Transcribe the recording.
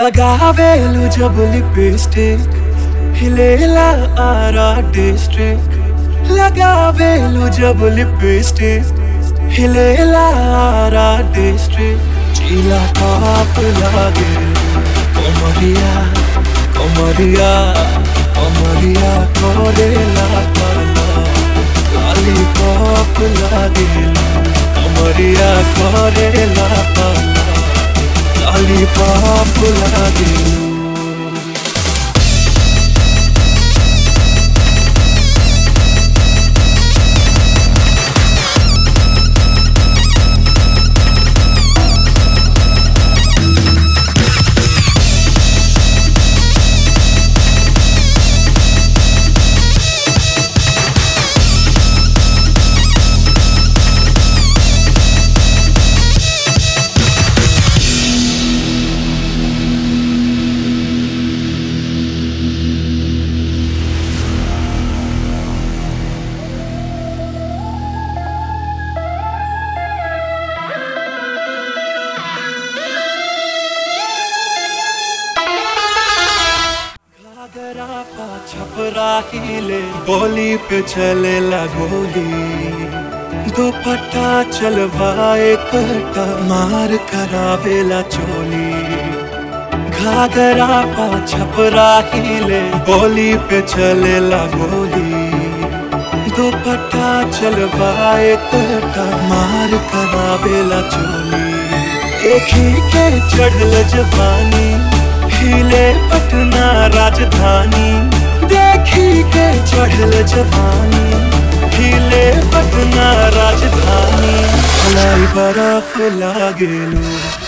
लगावेलु जब लिपस्टिक हिलेला आरा डिस्ट्रिक्ट लगावेलु जब लिपस्टिक हिलेला आरा डिस्ट्रिक्ट चीला टॉप लागे कोमरिया कोमरिया कोमरिया कोरेला पाला लॉलीपॉप लागेला कोमरिया कोरेला पाला लॉलीपॉप लागेला घाघरा पा छपरा हिले गोली पे चले गोली दुपट्टा चलवाए कटा मार करावेला चोली घाघरा पा छपरा हिले गोली पे चले गोली दुपट्टा चलवाए कटा मार करावेला चोली एक ही के चढ़ल जवानी हिले पटना राजधानी देखी के चढ़ल जवानी हिले पटना राजधानी लाई बर्फ लागेलू